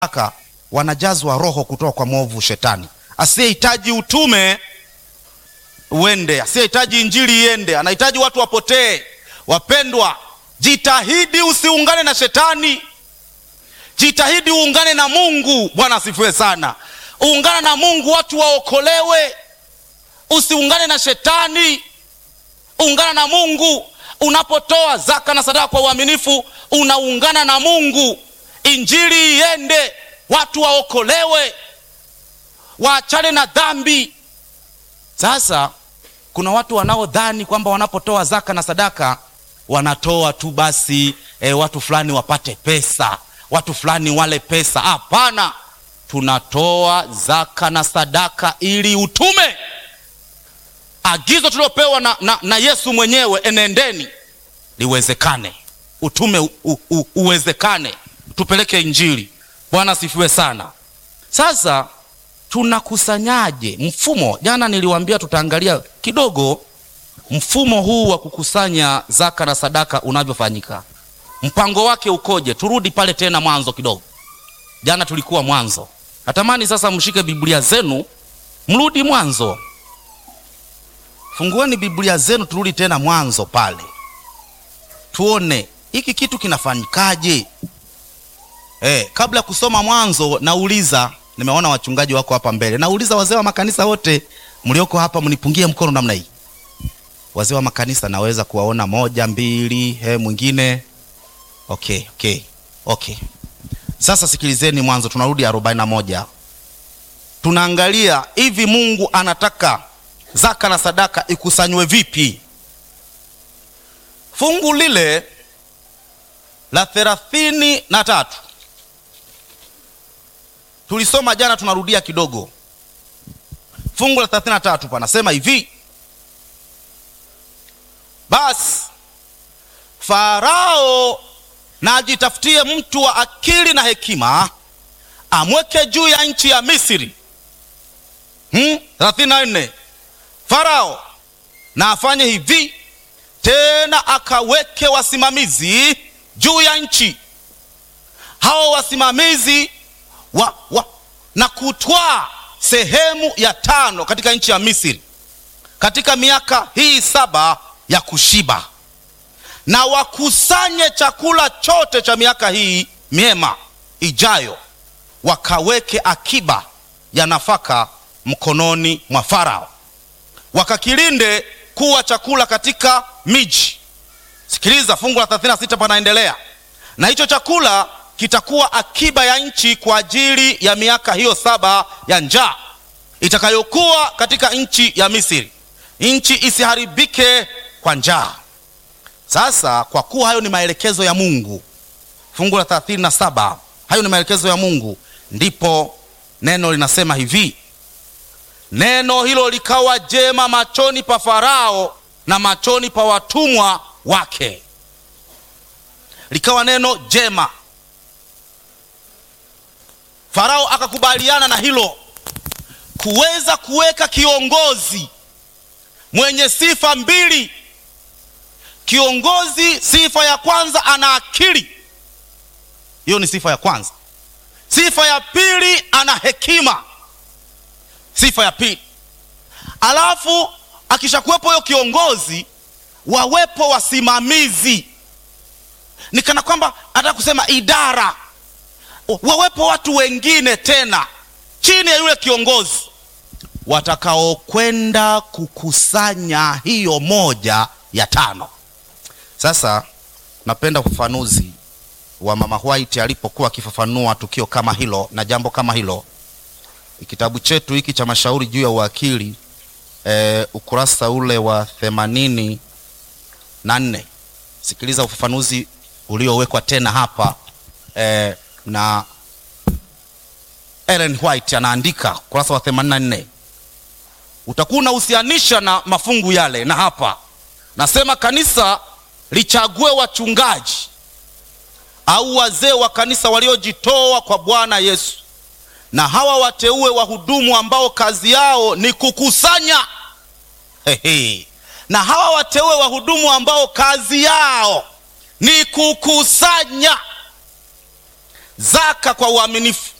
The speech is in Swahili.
aka wanajazwa roho kutoka kwa mwovu shetani. Asiyehitaji utume uende, asiyehitaji injili iende, anahitaji watu wapotee. Wapendwa, jitahidi usiungane na shetani, jitahidi uungane na Mungu. Bwana asifiwe sana. Ungana na Mungu, watu waokolewe. Usiungane na shetani, ungana na Mungu. Unapotoa zaka na sadaka kwa uaminifu, unaungana na Mungu. Injili iende, watu waokolewe, waachane na dhambi. Sasa kuna watu wanaodhani kwamba wanapotoa zaka na sadaka wanatoa tu basi e, watu fulani wapate pesa, watu fulani wale pesa. Hapana, tunatoa zaka na sadaka ili utume, agizo tuliopewa na, na, na Yesu mwenyewe, enendeni liwezekane, utume u, u, u, uwezekane, tupeleke Injili. Bwana asifiwe sana. Sasa tunakusanyaje mfumo? Jana niliwaambia tutaangalia kidogo mfumo huu wa kukusanya zaka na sadaka unavyofanyika, mpango wake ukoje. Turudi pale tena mwanzo kidogo. Jana tulikuwa mwanzo. Natamani sasa mshike Biblia zenu, mrudi mwanzo, fungueni Biblia zenu, turudi tena mwanzo pale, tuone hiki kitu kinafanyikaje. Eh, kabla ya kusoma mwanzo, nauliza nimeona wachungaji wako hapa mbele, nauliza wazee wa makanisa wote mlioko hapa, mnipungie mkono namna hii. Wazee wa makanisa naweza kuwaona moja, mbili, he, mwingine. Okay, okay, okay. Sasa sikilizeni mwanzo, tunarudi arobaini na moja. Tunaangalia hivi Mungu anataka zaka na sadaka ikusanywe vipi. Fungu lile la thelathini na tatu tulisoma jana, tunarudia kidogo. Fungu la thelathini na tatu panasema hivi: basi Farao na ajitafutie mtu wa akili na hekima, amweke juu ya nchi ya Misri. Hmm? thelathini na nne Farao na afanye hivi tena, akaweke wasimamizi juu ya nchi, hao wasimamizi wa, wa, na kutwaa sehemu ya tano katika nchi ya Misri katika miaka hii saba ya kushiba, na wakusanye chakula chote cha miaka hii miema ijayo, wakaweke akiba ya nafaka mkononi mwa Farao, wakakilinde kuwa chakula katika miji. Sikiliza, fungu la 36 panaendelea, na hicho chakula kitakuwa akiba ya nchi kwa ajili ya miaka hiyo saba ya njaa itakayokuwa katika nchi ya Misri, nchi isiharibike kwa njaa. Sasa kwa kuwa hayo ni maelekezo ya Mungu, fungu la 37, hayo ni maelekezo ya Mungu, ndipo neno linasema hivi: neno hilo likawa jema machoni pa Farao na machoni pa watumwa wake. Likawa neno jema. Farao akakubaliana na hilo, kuweza kuweka kiongozi mwenye sifa mbili. Kiongozi, sifa ya kwanza, ana akili. Hiyo ni sifa ya kwanza. Sifa ya pili, ana hekima. Sifa ya pili. Alafu akishakuwepo huyo kiongozi, wawepo wasimamizi. Ni kana kwamba anataka kusema idara wawepo watu wengine tena chini ya yule kiongozi watakaokwenda kukusanya hiyo moja ya tano. Sasa napenda ufafanuzi wa Mama White alipokuwa akifafanua tukio kama hilo na jambo kama hilo. Kitabu chetu hiki cha mashauri juu ya uwakili e, ukurasa ule wa themanini na nne. Sikiliza ufafanuzi uliowekwa tena hapa e, na Ellen White anaandika ukurasa wa 84, utakuwa unahusianisha na mafungu yale, na hapa nasema kanisa lichague wachungaji au wazee wa kanisa waliojitoa kwa Bwana Yesu, na hawa wateue wahudumu ambao kazi yao ni kukusanya. Hehe. Na hawa wateue wahudumu ambao kazi yao ni kukusanya zaka kwa uaminifu